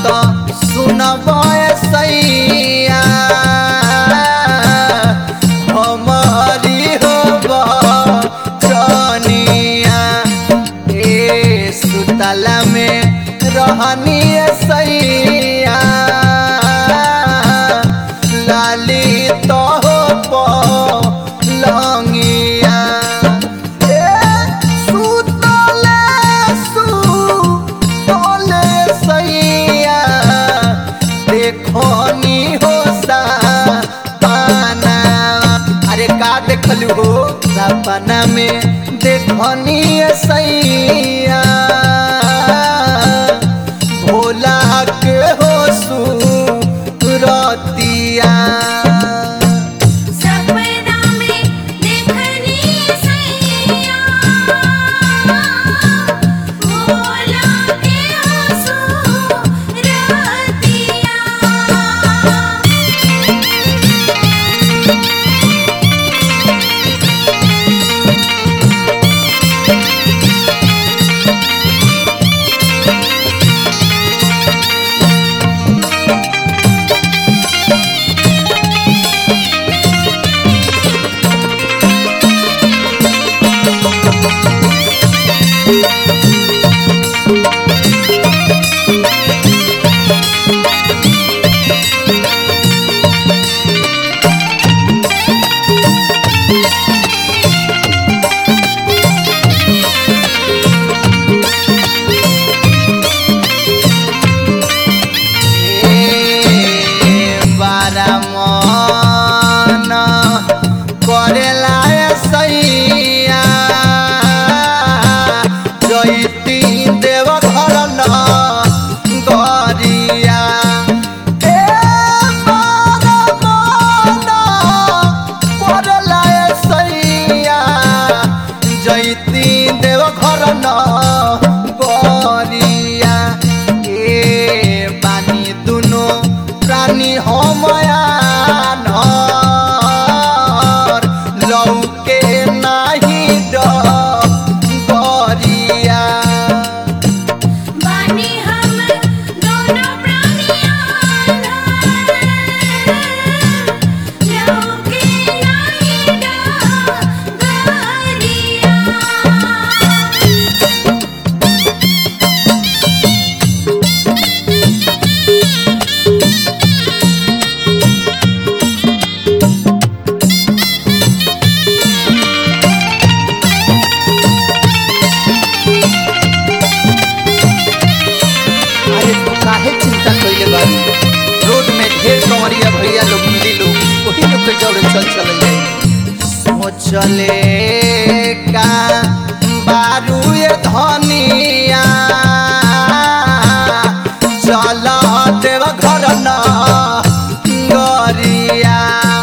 तो सुनब सैया हमारी हो चनिया ए सुतला में रहनी सैया लाली तो हो लंगिया ए सुतले सुतले सैया देखनी हो सपना अरे का देखलू हो सपना में देखनी सैया भोला के हो सुरतिया सपना में देखनी सैया भोला के सुरतिया बारा मन करेला सैया जैती देव घर न गरिया ए बारा मन करेला सैया जैती देव घर न गरिया ए बानी दुनो प्राणी हमया नर लौके नाही डरिया बानी हम दोनों प्राणियां लौके नहीं डगरिया अरे तू काहे चिंता कइले बारू रोड में ढेर कंवरिया भैया लोग मिली लोग वही लोग के जौरे चल चल जाए सोचले का बारू ये धनिया चल देव घर न गरिया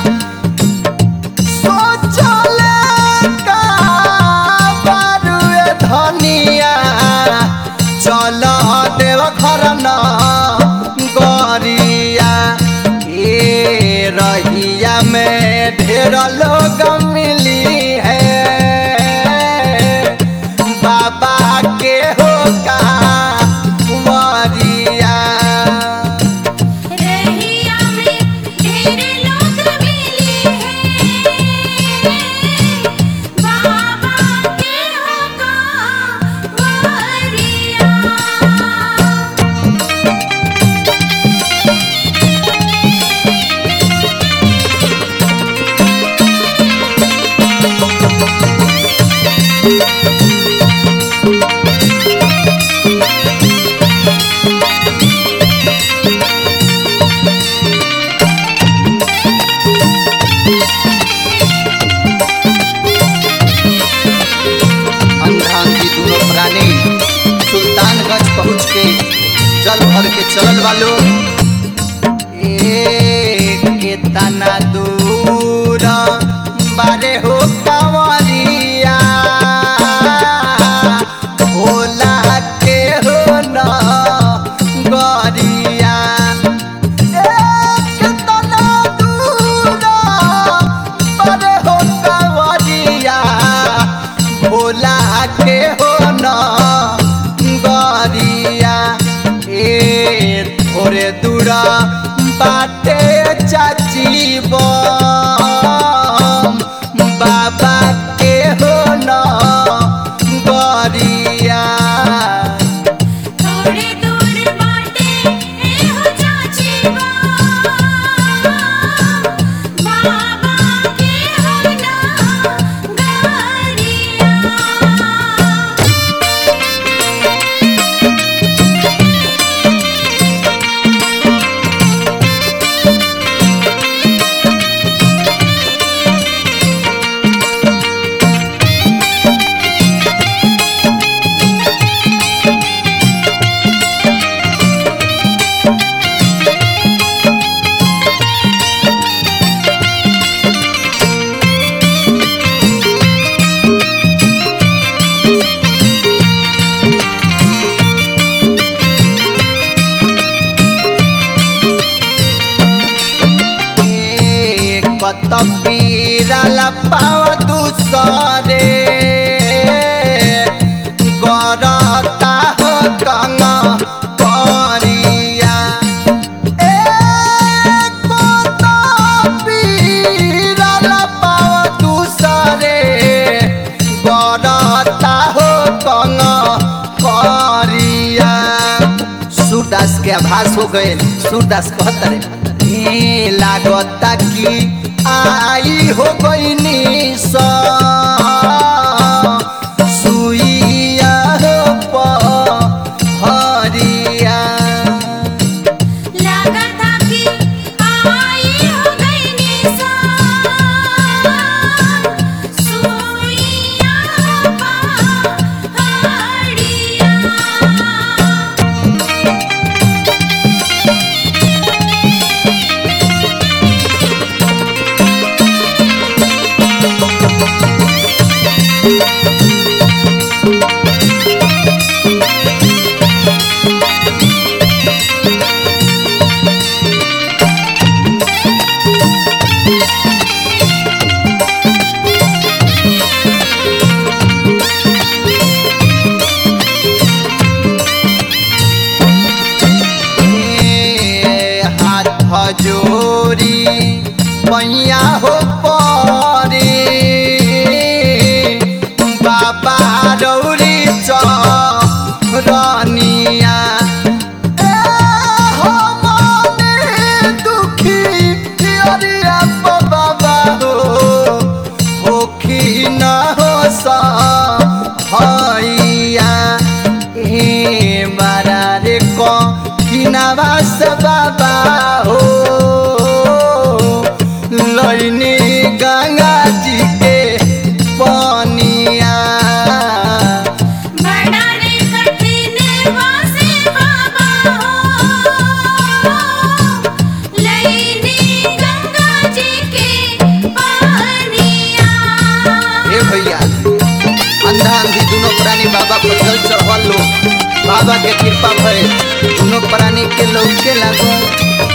सोचले का बारू ये धनिया चल देव घर न गरिया ए रहिया में ढेर लोग मिली है बाबा के हो का वरिया रहिया में ढेर लोग मिली है बाबा के होगा वरिया अंधांगी दोनों प्राणी सुल्तानगंज पहुँच के जल भर के चलल वालो ए केतना दूर बारे हो कांवरिया भोला के हो न गरिया ए केतना दूर बारे हो कांवरिया भोला के हो न गरिया ए बाटे चाची बम बाबा के हो न गरिया थोड़े दूर बाटे एहो चाची बाबा के हो ना गरिया ए, कत पीरल पाव दूसरे गरता हो कंग करिया ए, कत पीरल पाव दूसरे गरता हो कंग करिया सूरदास के आभास हो गए सूरदास कहत रे ए लागता कि आई हो गई सुइया हो पहरिया लागता कि आई हो गई निशान सुइया पहाड़िया ए, हाथ जोरी मैया हो परे बाबा रौरी चरनिया ए, हो मने दुखी अरिया बाबा हो होखी न हो भैया ए मारा रे क किनावास बाबा हो लैनी गंगा जी के पनिया बड़ा रे कठिन वासे बाबा हो लैनी गंगा जी के पानिया हे भैया अंधा अंधी दोनों प्राणी बाबा पर जल चढ़वल लो बाबा के कृपा भरे दोनों प्राणी के लोग के लागो